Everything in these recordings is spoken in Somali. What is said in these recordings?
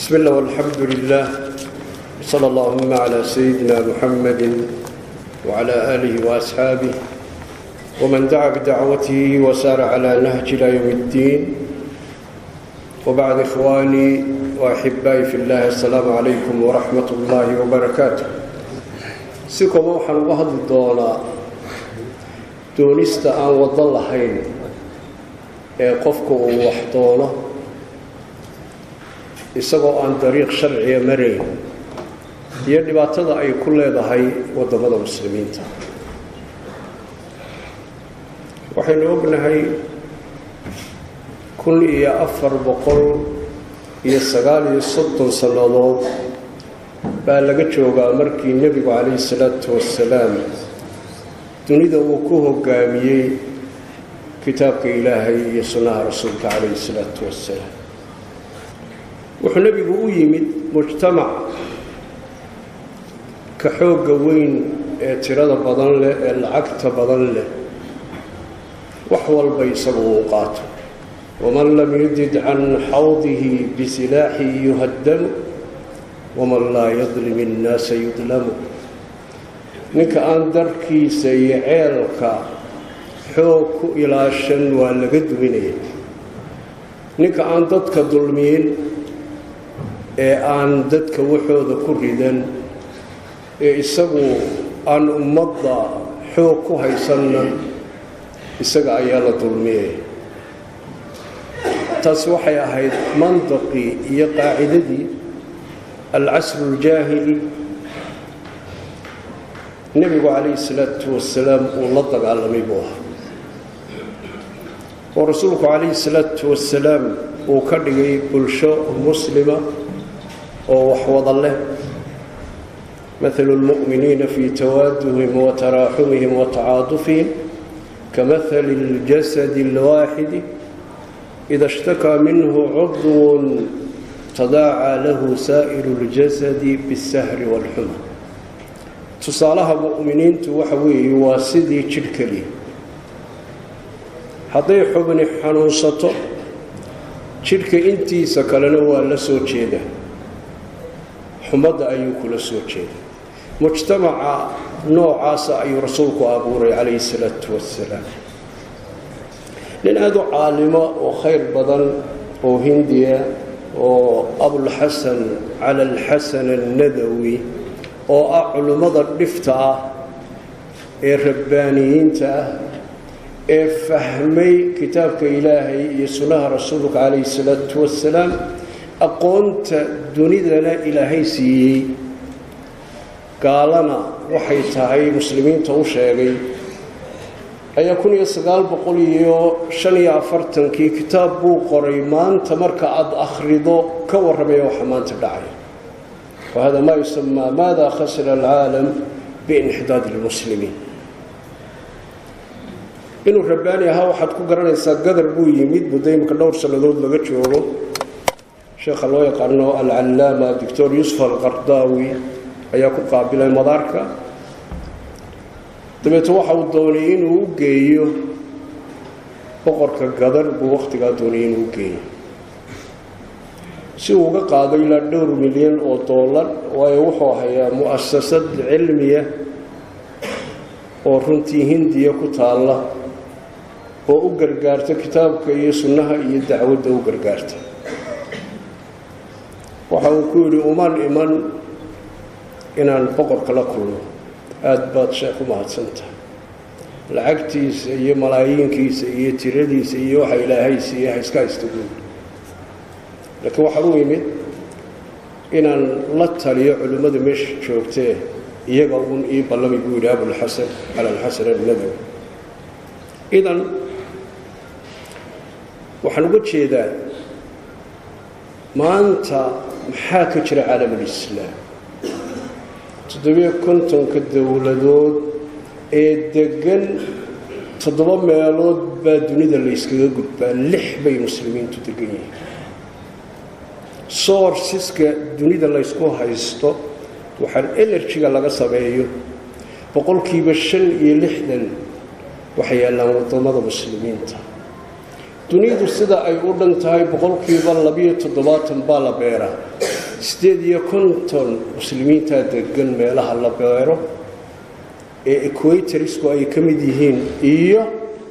بسم الله والحمد لله صلى اللهم على سيدنا محمد وعلى آله وأصحابه ومن دعا بدعوته وسار على نهج إلى يوم الدين وبعد إخواني وأحبائي في الله السلام عليكم ورحمة الله وبركاته سيكم وحن وهد الدولة doonista aan waddo lahayn ee qofku uu wax doono isagoo aan dariiq sharciga marayn iyo dhibaatada ay ku leedahay waddamada muslimiinta waxaynu ognahay kun iyo afar boqol iyo sagaal iyo soddon sannadood baa laga joogaa markii nebigu calayhi salaatu wasalaam dunida uu ku hogaamiyey kitaabka ilaahay iyo sunnaha rasuulka calayhi salaatu wasalaam wuxuu nebigu u yimid mujtamac ka xoogga weyn ee tirada badan leh ee lacagta badan leh wax walba isagu uu qaato waman lam yudid can xawdihi bisilaaxi yuhaddamu waman laa yadlim innaasa yudlamu ninka aan darkiisa iyo ceelka xoog ku ilaashan waa laga duminaya ninka aan dadka dulmiyin ee aan dadka waxooda ku ridan ee isagu aan ummadda xoog ku haysanna isaga ayaa la dulmiyaya taas waxay ahayd mandaqii iyo qaacidadii alcasru uljaahili nebigu calayhi salaatu wasalaam uu la dagaalamay buu ahaa oo rasuulku calayhi salaatu wasalaam uu ka dhigay bulsho muslima oo wax wada leh mathalu lmu'miniina fii tawaaduhim wa taraaxumihim wa tacaadufihim kamahali اljasadi اlwaaxidi ida ishtakaa minhu cudwun tadaacaa lahu saa'iru اljasadi biاsahri wاlxuma tusaalaha mu'miniintu waxa weeye waa sidii jidh keliya hadday xubni xanuunsato jidhka intiisa kalena waa la soo jeedaa xumadda ayuu kula soo jeedaa mujtamaca noocaasa ayuu rasuulku abuuray calayhi salaatu wasalaam nin aada u caalimo oo khayr badan oo hindiya oo abulxasan cala alxasan annadawi oo ah culimmada dhifta ah ee rabbaaniyiinta ah ee fahmay kitaabka ilaahay iyo sunnaha rasuulka calayhi salaatu wasalaam aqoonta dunidana ilaahay siiyey gaalana waxay tahay muslimiinta u sheegay ayaa kun iyo sagaal boqol iyo shan iyo afartankii kitaab buu qoray maanta marka aada akhrido ka warramaya waxa maanta dhacay wahada ma yusamaa maada khasira alcaalam biinxidaad lmuslimiin inuu rabbaani ahaa waxaad ku garanaysaa gadar buu yimid muddo imika dhowr sannadood laga joogo sheekha loo yaqaano alcallaama doctor yuusuf alqardaawi ayaa ku qaabilay madaarka dabeeto waxa uu doonay inuu u geeyo boqorka gadar buu wakhtigaa doonay inuu u geeyo si uu uga qaado ilaa dhowr milyan oo dollar waayo wuxuu hayaa mu'asasad cilmiya oo runtii hindiya ku taalla oo u gargaarta kitaabka iyo sunnaha iyo dacwadda u gargaarta waxa uu ku yidhi uman iman inaan boqorka la kulmo aada baad sheekh u mahadsantahay lacagtiisa iyo malaayiinkiisa iyo tiradiisa iyo waxa ilaahay siiya ha iska haysta guud laakiin waxaan u yimid inaan la taliyo culimmada meesha joogtee iyaga uun ii ballami buu yidhi abulxasan cala alxasan alnadawi idan waxaan uga jeedaa maanta maxaa ka jira caalamulislaam toddobiyo kontonka dowladood ee degan toddoba meelood baa dunida layskaga gudbaa lix bay muslimiintu degan yihiin soorsiska dunida laysku haysto waxaan enerjiga laga sameeyo boqolkiiba shan iyo lixdan waxay yaallaan waddamada muslimiinta dunidu sida ay u dhan tahay boqolkiiba labiyo toddobaatan baa la beeraa siddeed iyo konton muslimiintaa degan meelaha la beero ee equatorisku ay ka mid yihiin iyo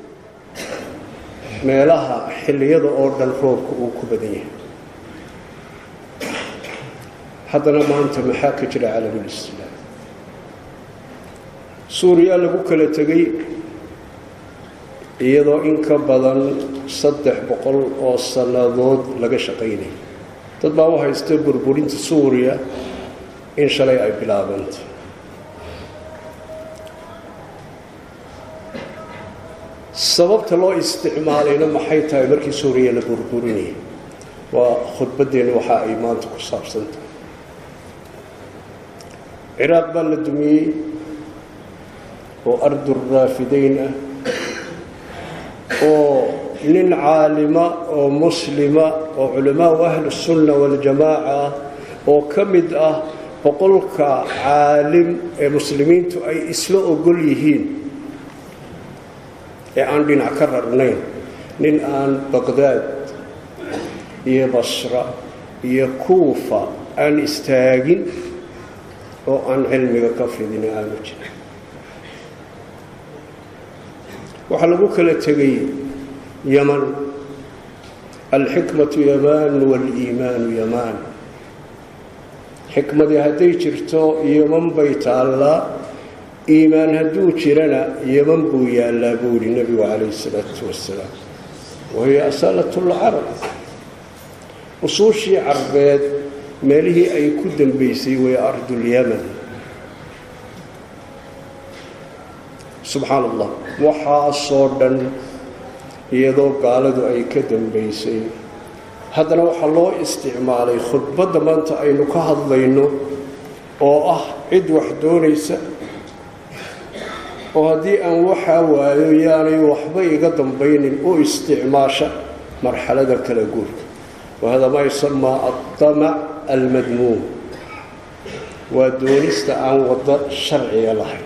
meelaha xilliyada oo dhan roobka uu ku badan yahay haddana maanta maxaa ka jira calamulislaam suuriya lagu kala tegay iyadoo in ka badan saddex boqol oo sannadood laga shaqaynaya dad baa u haysta burburinta suuriya in shalay ay bilaabantay sababta loo isticmaalayna maxay tahay markii suuriya la burburinayay waa khudbaddeenna waxa ay maanta ku saabsantahay ciraaq baa la dumiyey oo arduraafidayn ah oo nin caalima oo muslima oo culamaau ahlusunna waljamaaca ah oo ka mid ah boqolka caalim ee muslimiintu ay isla ogol yihiin ee aan dhinac ka rarnayn nin aan baqdaad iyo basra iyo kuufa aan istaagin oo aan cilmiga ka fidin aanu jirin waxaa lagu kala tegay yaman alxikmatu yamaan waaliimaanu yamaan xikmadii hadday jirto yaman bay taallaa iimaan hadduu jirana yaman buu yaallaa buu yihi nebigu calayhi salaatu wasalaam wahiya asaalat lcarab usuushii carbeed meelihii ay ku dambaysay way ardulyaman subxaan allah waxaasoo dhan iyadoo gaaladu ay ka dambaysay haddana waxaa loo isticmaalay khudbadda maanta aynu ka hadlayno oo ah cid wax doonaysa oo haddii aan waxaa waayo yaanay waxba iga dambaynin u isticmaasha marxalada kala guurka wahada maa yusamaa adamac almadmuum waa doonista aan waddo sharciga lahayn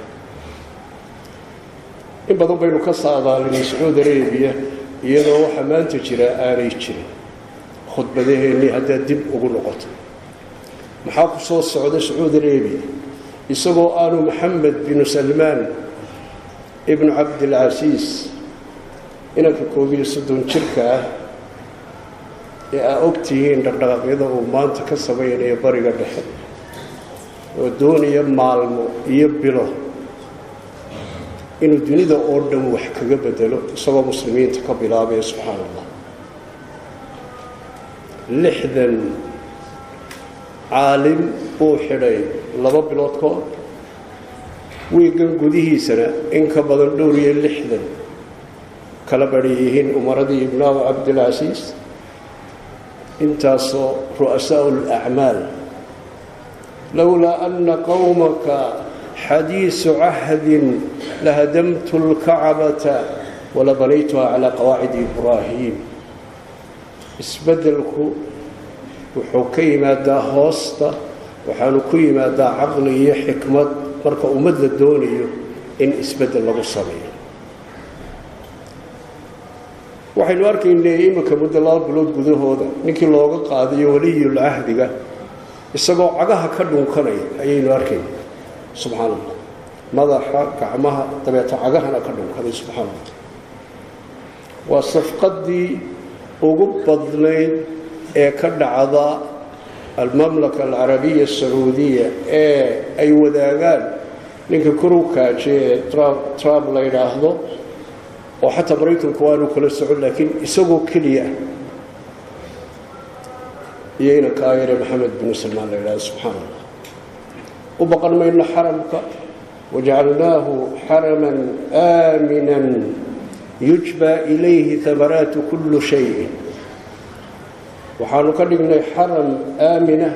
in badan baynu ka saadaalinay sacuudi arabiya iyadoo waxaa maanta jira aanay jirin khudbadaheennii haddaad dib ugu noqoto maxaa ku soo socda sacuudi arabiya isagoo aanu maxamed binu salmaan ibnu cabdilcasiis inanka koob iyo soddon jirka ah ee aa og tihiin dhaqdhaqaaqyada uu maanta ka samaynayo bariga dhexe oo doonaya maalmo iyo bilo inuu dunida oo dhan wax kaga bedelo isagoo muslimiinta ka bilaabaya subxaan allah lixdan caalim buu xidhay laba bilood ka hor wiigan gudihiisana in ka badan dhowr iyo lixdan kala badhi yihiin umaradii ibnaabu cabdilcasiis intaasoo ru'asaau lacmaal lowlaa ana qowmaka xadiisu cahdin lahadamtu lkacbata wala banaytuha calaa qawaacidi ibraahim isbeddelku wuxuu ka yimaadaa hoosta waxaanu ku yimaadaa caqli iyo xikmad marka ummad la doonayo in isbeddel lagu sameeyo waxaynu arkaynay iminka muddo laba bilood gudahooda ninkii looga qaadayo waliyul cahdiga isagoo cagaha ka dhunkanaya ayaynu arkayna subxaan allah madaxa gacmaha dabeeta cagahana ka dhunkaday subxaan allah waa safqadii ugu badnayd ee ka dhacda almamlaka alcarabiya asacuudiya ee ay wadaagaan ninka korukaaje ee trump la yidhaahdo oo xataa maraykanku waanu kala socon laakiin isagoo keliya iyo inanka ayare maxamed binu salmaan la yidhahdo subxaan allah u baqan mayno xaramka wajacalnaahu xaraman aaminan yujba ilayhi amaraatu kullu shayin waxaanu ka dhignay xaram aamina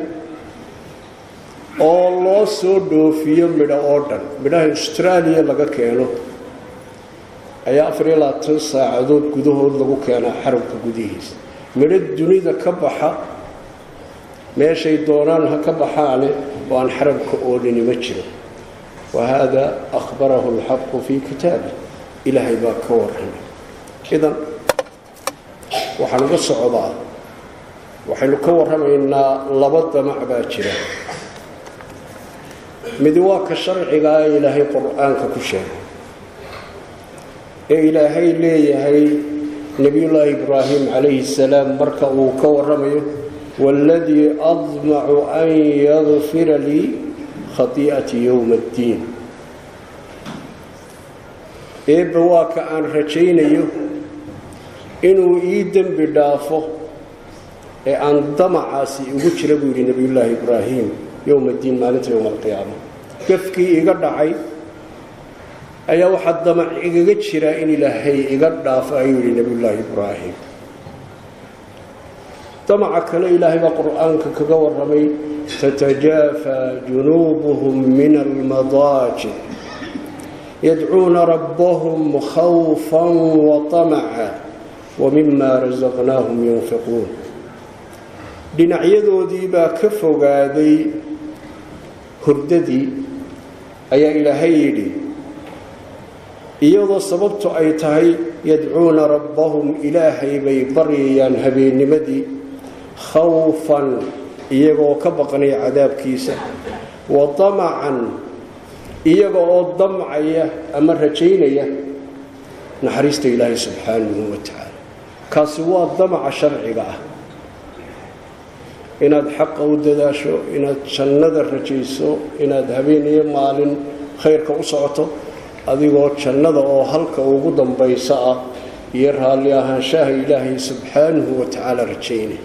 oo loo soo dhoofiyo midho oo dhan midhaha austraaliya laga keeno ayaa afar iyo labaatan saacadood gudahood lagu keenaa xaramka gudihiisa midho dunida ka baxa meeshay doonaan ha ka baxaane oo aan xaramka oolini ma jiro wa haada akhbarahu alxaqu fii kitaabi ilaahay baa ka warramay idan waxaan uga socdaa waxaynu ka warramaynaa laba damac baa jira midi waa ka sharcigaa ee ilaahay qur-aanka ku sheegay ee ilaahay leeyahay nebiyullaahi ibraahim calayhi salaam marka uu ka warramayo waaladii admacu an yadfira lii khatii'ati yowma addiin eebba waa ka aan rajaynayo inuu ii dembi dhaafo ee aan damacaasi ugu jira buu yidhi nebiyullaahi ibraahim yowma addiin maalinta yowma alqiyaama gafkii iga dhacay ayaa waxaa damac igaga jira in ilaahay iga dhaafo ayuu yidhi nebiyullaahi ibraahim damaca kale ilaahay baa qur-aanka kaga warramay tatajaafaa junuubuhum min almadaajic yadcuuna rabbahum khawfan waطamaca wamima rasaqnaahum yunfiquun dhinacyadoodii baa ka fogaaday hurdadii ayaa ilaahay yidhi iyadoo sababtu ay tahay yadcuuna rabbahum ilaahay bay baryayaan habeennimadii khawfan iyagoo ka baqnaya cadaabkiisa wa damacan iyaga oo damcaya ama rajaynaya naxariista ilaahay subxaanahu wa tacaala kaasi waa damaca sharciga ah inaad xaqa u dadaasho inaad jannada rajayso inaad habeeniyo maalin khayrka u socoto adigoo jannada oo halka ugu dambaysa ah iyo raalli ahaanshaha ilaahay subxaanahu wa tacaala rajaynay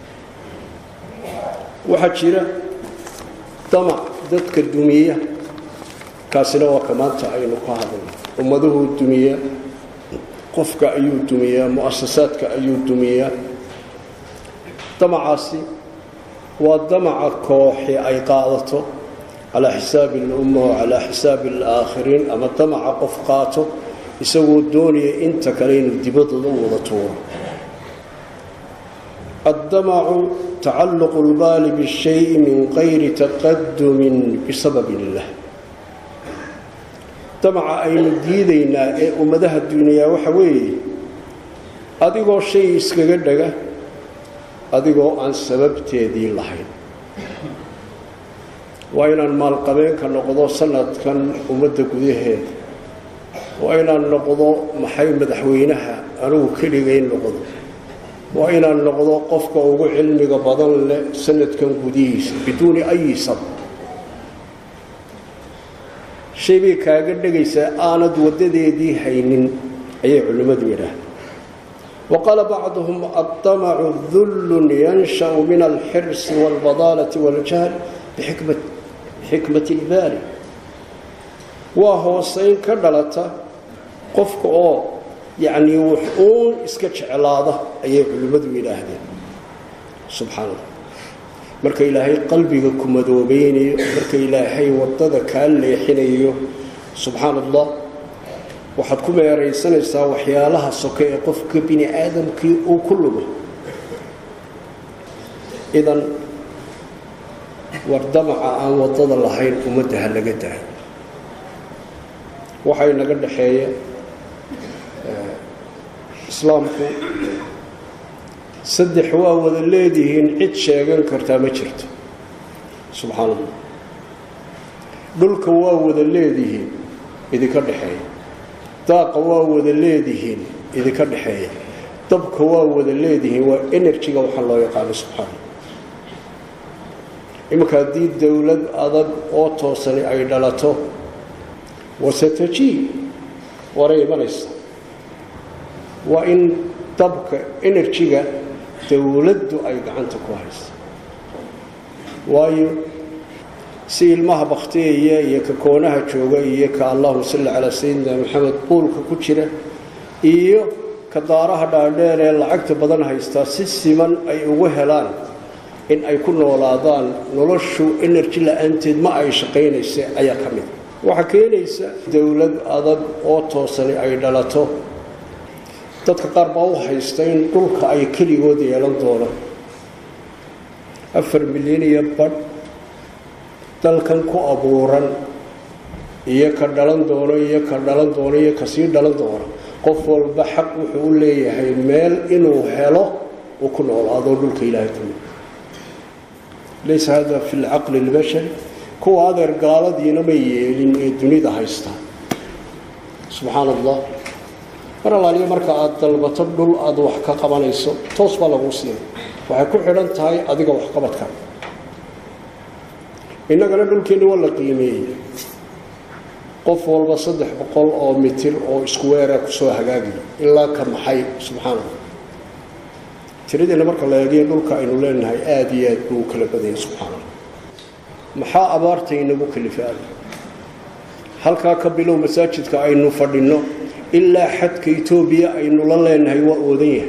waxaa jira damac dadka dumiya kaasina waa ka maanta aynu ka hadalno ummaduhuu dumiyaa qofka ayuu dumiyaa mu-asasaadka ayuu dumiyaa damacaasi waa damaca kooxi ay qaadato calaa xisaabi alumma wa calaa xisaabi alaakhiriin ama damaca qof qaato isagoo doonaya inta kale inuu dibadooda u wada tuuro addamacu tacalluqu lbaali bishayi min qayri taqadumin bisababi illah damaca aynu diidaynaa ee ummadaha duuniyaa waxa weeye adigoo shay iskaga dhaga adigoo aan sababteedii lahayn waa inaan maalqabeenka noqdo sanadkan ummadda gudaheeda waa inaan noqdo maxay madaxweynaha anugu keligay noqdo waa inaan noqdo qofka ugu cilmiga badan leh sanadkan gudihiisa biduuni ayi sab shay bay kaaga dhegaysaa aanad waddadeedii haynin ayay culimmadu yidhaahda wa qaala bacduhum addamacu dullun yansha'u min alxirsi waalbadaalati waaljahl bixikmati ilbaali waa hoosayn ka dhalata qofka oo yacnii wax uun iska jeclaada ayay culimmadu yidhaahdeen subxaan allah marka ilaahay qalbiga ku madoobeynayo marka ilaahay waddada kaa leexinayo subxaan allah waxaad ku meeraysanaysaa waxyaalaha soke ee qofka bini aadamkii uu ku lugo idan war damaca aan waddada lahayn ummadda ha laga daayo waxay naga dhaxeeya islaamku saddex waa wada leedihiin cid sheegan kartaa ma jirto subxaan allah dhulka waa wada leedihiin idinka dhexeeya daaqa waa wada leedihiin idinka dhexeeya dabka waa wada leedihiin waa enerjiga waxaa loo yaqaano subxaana iminka haddii dowlad adag oo toosani ay dhalato wasatajiib waray imanaysa waa in dabka enerjiga dowladdu ay gacanta ku hayso waayo si ilmaha bakhtiyaya iyo ka koonaha jooga iyo ka allahuma salli calaa sayidina maxamed buulka ku jira iyo ka daaraha dhaadheer ee lacagta badan haystaa si siman ay ugu helaan in ay ku noolaadaan noloshu enerji la-aanteed ma ay shaqaynaysa ayaa ka mid waxaa keenaysa dowlad adag oo toosani ay dhalato dadka qaar baa u haysta in dhulka ay keligood yeelan doonaan afar milyan iyo badh dalkan ku abuuran iyo ka dhalan doono iyo ka dhalan doono iyo kasii dhalan doono qof walba xaq wuxuu u leeyahay meel inuu helo uu ku noolaado dhulka ilaahay dumi laysa hada fi lcaqli اlbashari kuwa adeer gaaladiina ma yeelin ee dunida haysta subxaan allah mar alaaliya marka aada dalbato dhul aada wax ka qabanayso toos baa laguu siinay waxay ku xidhan tahay adiga waxqabadka innagana dhulkeenni waa la qiimeeyey qof walba saddex boqol oo mitir oo isku weera kusoo hagaagiyo ilaa ka maxay subxaan allah tiradeena marka la eegiyo dhulka aynu leenahay aada iyo aad buu u kala badanyay subxaan allah maxaa abaarta inagu kalifaada halkaa ka bilow masaajidka aynu fadhinno ilaa xadka etoobiya aynu la leenahay waa oodan yahay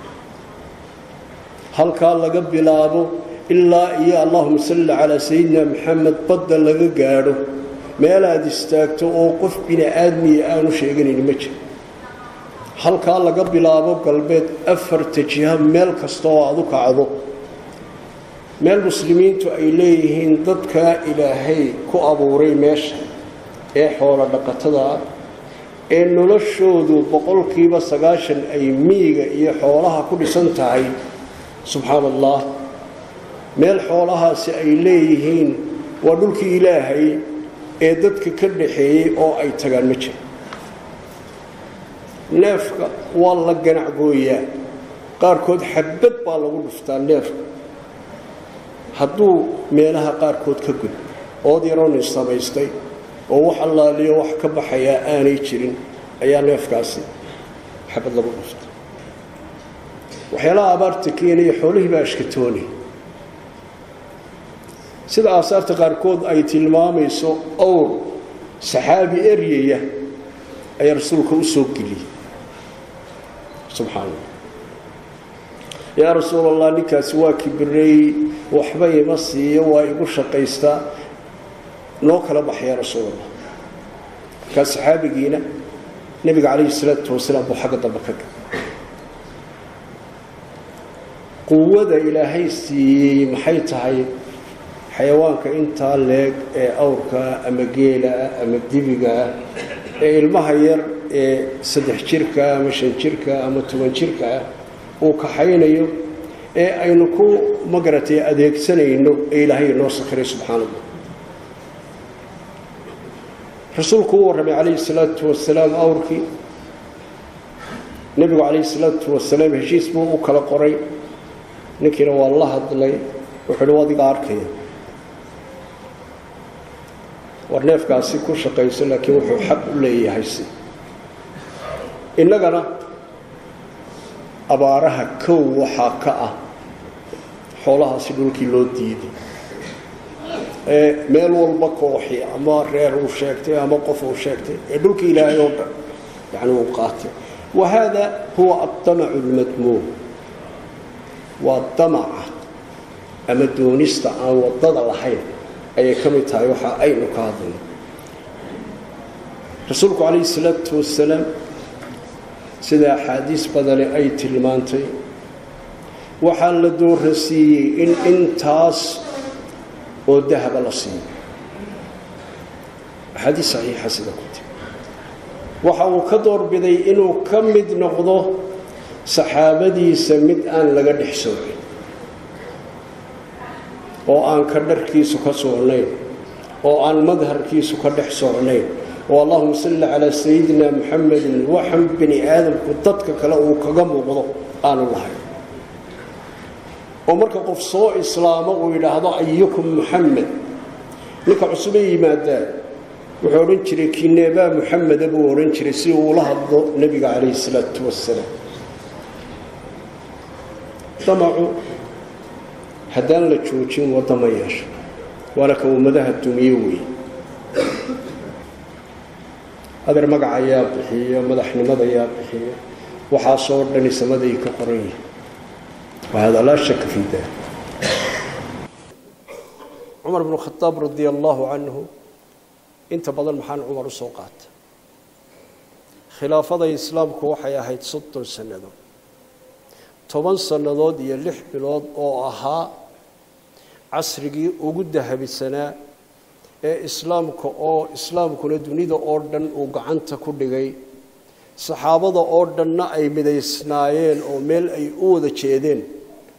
halkaa laga bilaabo ilaa iyo allahuma salli calaa sayidina maxamed badda laga gaadho meel aada istaagto oo qof bini aadmiya aanu sheeganayni ma jiro halkaa laga bilaabo galbeed afarta jiha meel kasta oo aada u kacdo meel muslimiintu ay leeyihiin dadkaa ilaahay ku abuuray meesha ee xoolo dhaqatada ah ee noloshoodu boqolkiiba sagaashan ay miyiga iyo xoolaha ku dhisan tahay subxaan allah meel xoolahaasi ay leeyihiin waa dhulkii ilaahay ee dadka ka dhaxeeyey oo ay tagaan ma jiro neefka waa la ganacgooyaa qaarkood xabad baa lagu dhuftaa neefka hadduu meelaha qaarkood ka gud ood yarooni samaystay oo wax allaaliyo wax ka baxayaa aanay jirin ayaa neefkaasi xabad lagu dhuftay waxyaalaha abaarta keenaya xoolihii baa ashkatoonay sida aasaarta qaarkood ay tilmaamayso owr saxaabi eryaya ayaa rasuulka u soo geliyey subxaan allah yaa rasuul allah ninkaasi waa kibireeyey waxba ima siiyo waa igu shaqaystaa noo kala baxaya rasuul allah markaa saxaabigiina nebiga calayhi salaatu wasalaam buu xagga dambe ka gala quwada ilaahay siiyey maxay tahay xayawaanka intaa leeg ee awrkaa ama geelaah ama dibigaah ee ilmaha yar ee saddex jirkaa ama shan jirkaa ama toban jirkaah uu kaxaynayo ee aynu ku magaratay adeegsanayno ee ilaahay inoo sakhiray subxaana allah rasuulku u warramay calayhi salaatu wasalaam awrkii nebigu calayhi salaatu wasalaam heshiis buu u kala qoray ninkiina waa la hadlay wuxuu hi adiga arkaya war neefkaasi ku shaqayso laakiin wuxuu xaq u leeyahay si innagana abaaraha kow waxaa ka ah xoolahaasi dhulkii loo diiday ee meel walba kooxi ama reer uu sheegtay ama qof uu sheegtay ee dhulkii ilaahay oo dhan yani uu qaatay wa haada huwa addamacu lmadmuum waa damaca ama doonista aan wadada lahayn ayay ka mid tahay waxa aynu ka hadlayno rasuulku calayhi salaatu wasalaam sida axaadiis badani ay tilmaantay waxaa la doorasiiyey in intaas oo dahaba la siiyo axaadiis saxiixa sida ku tiri waxa uu ka doorbiday inuu ka mid noqdo saxaabadiisa mid aan laga dhex soocin oo aan ka dharkiisu ka socnayn oo aan madharkiisu ka dhex socnayn oo allahuma salli calaa sayidina muxamedin waxan bini aadamku dadka kale uu kaga muuqdo aanu lahayn oo marka qof soo islaamo uu yidhaahdo ayukum muxamed ninka cusube yimaadaan wuxuu odhan jiray kineebaa muxameda buu odhan jiray si uu ula hadlo nebiga calayhi salaatu wasalaam damacu haddaan la joojin wadda ma yeesho waana ka ummadaha dumiye weeye adeer magaca ayaa bixiyo madaxnimada ayaa bixiyo waxaasoo dhani samaday ka qoran yihin wahada laa shaka fii dalik cumar bnu khadaab radia allaahu canhu inta badan maxaan cumar u soo qaata khilaafada islaamku waxay ahayd soddon sannadood toban sannadood iyo lix bilood oo ahaa casrigii ugu dahabisanaa ee islaamka oo islaamkuna dunida oo dhan uu gacanta ku dhigay saxaabada oo dhanna ay midaysnaayeen oo meel ay u wada jeedeen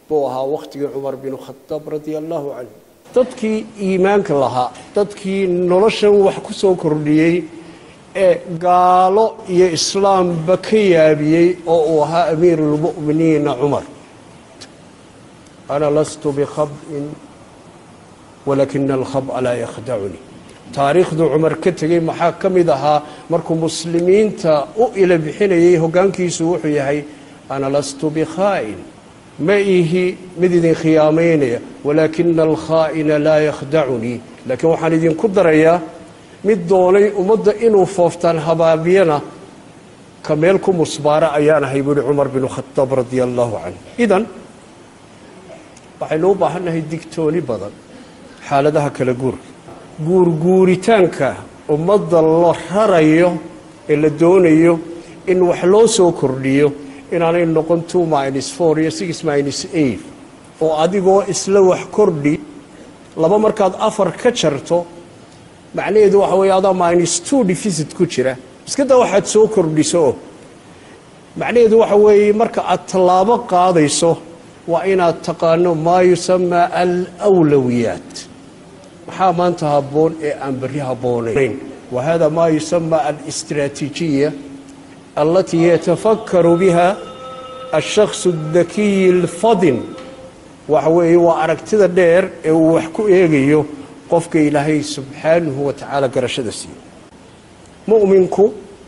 buu ahaa wakhtigii cumar binu khadaab radia allaahu canhu dadkii iimaanka lahaa dadkii noloshan wax ku soo kordhiyey ee gaalo iyo islaamba ka yaabiyey oo uu ahaa amiiruulmu'miniina cumar ana lastu bikhab'in walaakina alkhab'a laa yakhdacunii taariikhduu cumar ka tegey maxaa ka mid ahaa markuu muslimiinta u ila bixinayay hoggaankiisu wuxuu yahay ana lastu bikhaa'in ma ihi mid idin khiyaamaynaya walaakina alkhaa'ina laa yakhdacunii laakiin waxaan idinku darayaa mid doonay ummadda inuu fooftaan habaabiyana ka meel ku musbaara ayaan ahay buuhi cumar binu khadaab radia allaahu canhu idan waxaynu u baahannahay digtooni badan xaaladaha kala guurka guurguuritaanka ummadda la rarayo ee la doonayo in wax loo soo kordhiyo inaanay noqon two minus four iyo six minus eight oo adigoo isla wax kordhi laba markaad afar ka jarto macnaheedu waxa weeye adaa minus two deficit ku jira iskadaa waxaad soo kordhiso oo macnaheedu waxa weeye marka aad tallaabo qaadayso waa inaad taqaano maa yusamaa alawlawiyaat maxaa maanta habboon ee aan berri habboonayn wa hada maa yusamaa alistraatiijiya alatii yatafakaru biha alshaksu aldakiyi alfadin waxa weeye waa aragtida dheer ee uu wax ku eegayo qofka ilaahay subxaanahu wa tacaala garashada siiyo mu'minku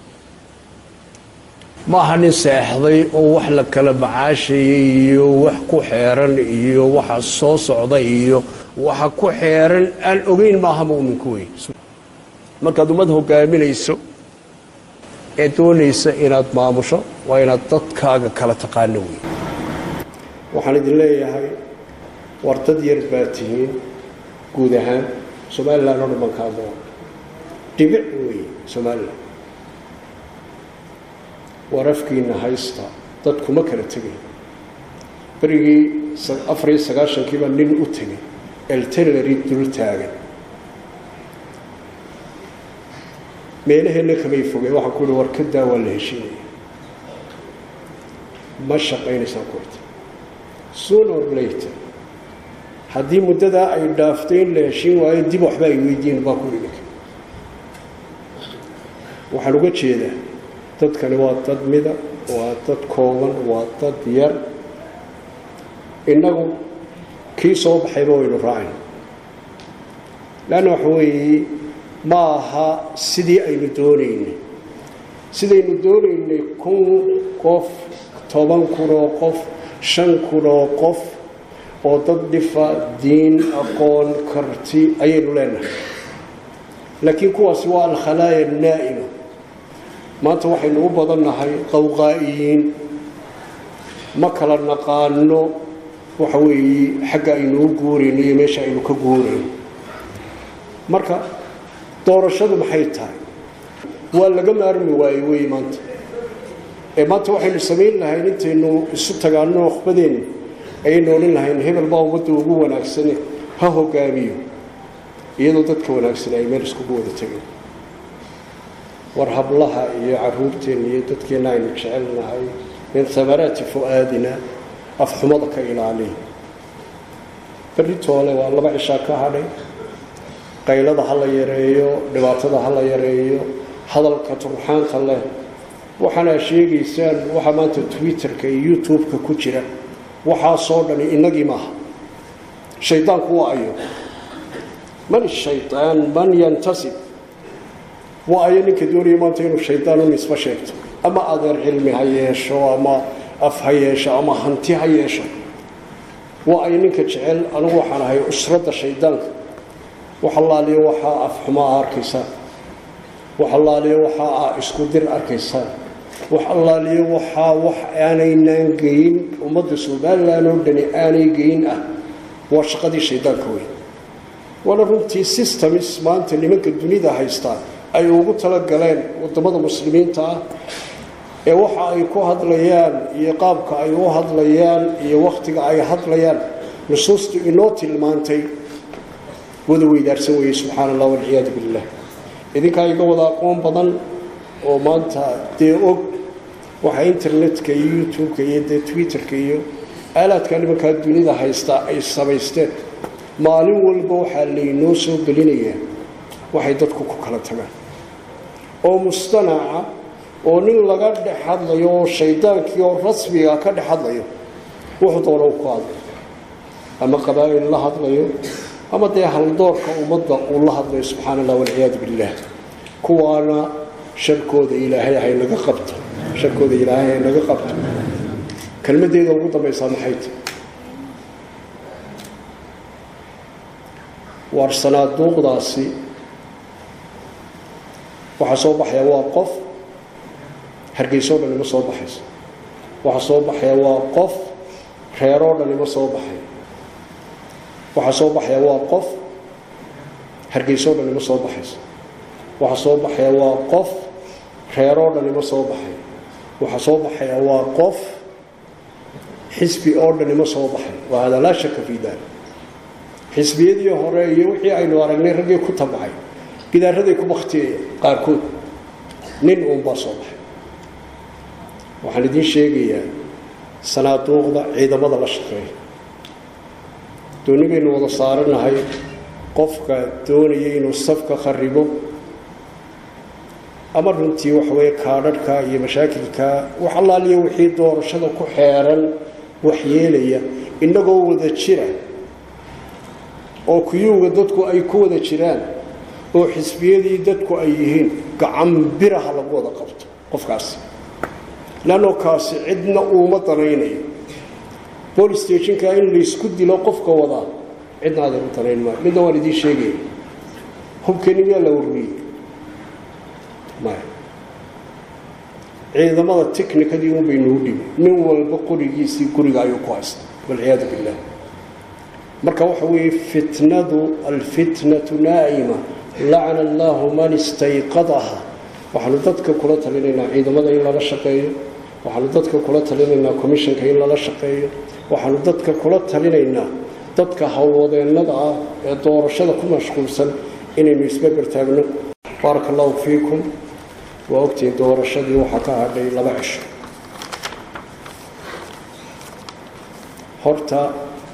ma aha nin seexday oo wax la kala macaashayay iyo wax ku xeeran iyo waxa soo socda iyo waxa ku xeeran aan ogeyn maaha mu'minku wey markaad ummad hogaaminayso ee doonaysa inaad maamusho waa inaad dadkaaga kala taqaano wey waxaan idin leeyahay war dad yar baa tihiin guud ahaan somalilan oo dhan ka hadlaa dhibic wey somalilan war afkiina haysta dad kuma kala tegay berigii afariyo sagaashankiibaa nin u tegay eltenary dul taagan meelaheenna kamay fogeen waxaan ku uhi war ka daa waa la heshiinaya ma shaqaynaysaan kurta soon or later haddii muddadaa ay dhaaftay in la heshiin waayo dib waxba ay weydiin baa ku idhi waxaan uga jeedaa dadkani waa dad mida waa dad kooban waa dad yar innagu kii soo baxayba waynu raacayna leanna waxa weeye ma aha sidii aynu doonaynay sidaynu doonaynay kun qof toban kun oo qof shan kun oo qof oo dad dhifa diin aqoon karti ayaynu leenahay laakiin kuwaasi waa alkhalaaya naa'ima maanta waxaynu u badannahay qawqaa'iyiin ma kala naqaano waxa weeye xagga aynu u guurayno iyo meesha aynu ka guurayno marka doorashadu maxay tahay waa laga maarmi waaye wey maanta ee maanta waxaynu samayn lahayn intaynu isu tagaano okhbadeenna ayaynu odhan lahayn hebel baa ummadda ugu wanaagsane ha hogaamiyo iyadoo dadka wanaagsan ay meel iskugu wada tegeen war hablaha iyo caruurteenna iyo dadkeenna aynu jecelnahay min hamaraati fu'aadina afxumada ka ilaaliya beritoole waa laba cishaa ka hadhay qaylada ha la yareeyo dhibaatada ha la yareeyo hadalka turxaanta leh waxaana sheegaysaan waxaa maanta twitterka iyo youtube-ka ku jira waxaasoo dhani innagii maaha shaydaanku waa ayo man shayaan man yantasib waa ayo ninka doonaya maanta inuu shaydaan u nisbo sheegto ama adeer cilmi ha yeesho ama af ha yeesho ama hanti ha yeesho waa ayo ninka jecel anigu waxaan ahay usradda shaydaanka wax allaaliyo waxaa afxumaa arkaysaan wax allaaliyo waxaa a isku dir arkaysaan wax allaaliyo waxaa wax aanaynaan geyin ummadda somalilan oo dhani aanay geyin ah waa shaqadii shaydaanka weyn waana runtii systems maanta nimanka dunida haystaan ay ugu talagaleen wadamada muslimiinta ah ee waxa ay ku hadlayaan iyo qaabka ay u hadlayaan iyo wakhtiga ay hadlayaan nusuustu inoo tilmaantay wada weydaarsan weeye subxaana allah walciyaadu billah idinkaa iga wada aqoon badan oo maanta dee og waxa internetka iyo youtube-ka iyo dee twitterka iyo aalaadka nimankaa dunida haystaa ay samaysteen maalin walba waxaa laynoo soo gelinayaa waxay dadku ku kala tagaan oo mustanaca oo nin laga dhex hadlayo oo shaydaankii oo rasmiga ka dhex hadlayo wuxuu doona u ku hadlayo ama qabaa'il la hadlayo ama dee haldoorka ummadda uu la hadlayo subxaana allah walciyaadu billaah kuwaana sharkooda ilaahay hay naga qabto sharkooda ilaahay hay naga qabto kelmaddeeda ugu dambaysaa maxay tahy waar sanaaduuqdaasi waxaa soo baxaya waa qof hargeysoo dhan ima soo baxayso waxaa soo baxaya waa qof reeroo dhan ima soo baxay waxaa soo baxaya waa qof hargeysoo dhan ima soo baxayso waxaa soo baxaya waa qof reeroo dhan ima soo baxay waxaa soo baxaya waa qof xisbi oo dhan ima soo baxay waa hada laa shaka fii dalik xisbiyadii hore iyo wixii aynu aragnay raggii ku tabacay gidaaraday ku baktiyaya qaarkood nin uunbaa soo baxay waxaan idiin sheegayaa sanaaduuqda ciidamada la shaqeeya dooni baynu wada saaranahay qofka doonaya inuu safka kharibo ama runtii waxaweye kaadharhka iyo mashaakilka wax allaaliya wixii doorashada ku xeeran waxyeelaya innagoo wada jira oo kuyuuga dadku ay ku wada jiraan oo xisbiyadii dadku ay yihiin gacan biraha lagu wada qabto qofkaasi leannoo kaasi cidna uuma danaynayo bolis stationka in laysku dilo qofka wadaa cidna adan u danayn maayo midna waan idiin sheegaya hubkani miyaa la warriyey maya ciidamada technikadii un baynuu dhibi nin walba qorigiisii guriga ayuu ku haysta walciyaadu billah marka waxa weeye fitnadu alfitnatu naa'ima lacana allahu man istayqadaha waxaanu dadka kula talinaynaa ciidamada in lala shaqeeyo waxaanu dadka kula talinaynaa commissionka in lala shaqeeyo waxaanu dadka kula talinaynaa dadka howlwadeennada ah ee doorashada ku mashquulsan inaynu isberber taagno baaraka allahu fiikum waa ogtihiin doorashadii waxaa ka hadhay laba cisho horta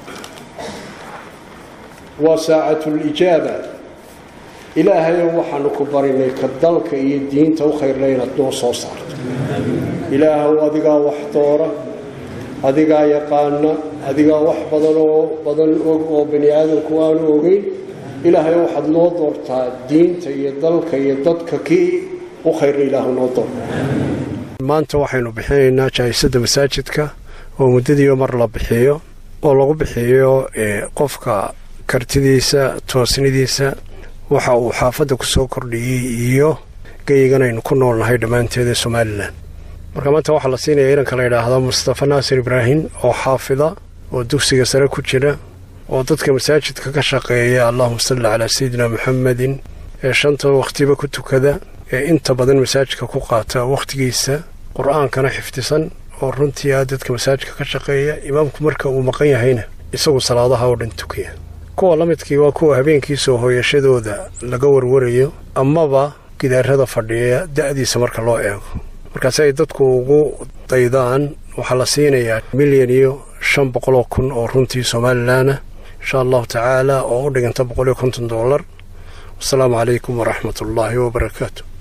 waa saacatulijaaba ilaahayow waxaanu ku barinay ka dalka iyo diinta u khayrla inaad noo soo saarto ilaahow adigaa wax doora adigaa yaqaana adigaa wax badan oo badan og oo bani aadamku aanu ogeyn ilaahayow waxaad noo doortaa diinta iyo dalka iyo dadka kii u khayrla ilaahu noo door maanta waxaynu bixinaynaa jaahisada masaajidka oo muddadiiba mar la bixiyo oo lagu bixiyo qofka kartidiisa toosnidiisa waxa uu xaafadda ku soo kordhiyey iyo geyigan aynu ku noolnahay dhammaanteeda somalilan marka maanta waxaa la siinaya inanka la yidhaahdo mustafa naasir ibraahim oo xaafida oo dugsiga sare ku jira oo dadka masaajidka ka shaqeeya allahuma salli calaa sayidina muxamedin ee shanta wakhtiba ku tukada ee inta badan masaajidka ku qaata wakhtigiisa qur-aankana xifdisan oo runtii ah dadka masaajidka ka shaqeeya imaamku marka uu maqan yahayna isagu salaadaha oo dhan tukaya kuwa la midkii waa kuwa habeenkii soo hooyashadooda laga warwarayo amaba gidaarada fadhiya da'diisa marka loo eego markaasi ay dadku ugu daydaan waxaa la siinayaa milyan iyo shan boqoloo kun oo runtii somalilanah insha allahu tacaala oo u dhiganta boqol iyo konton dollar wasalaamu calaykum waraxmat ullaahi wabarakaatu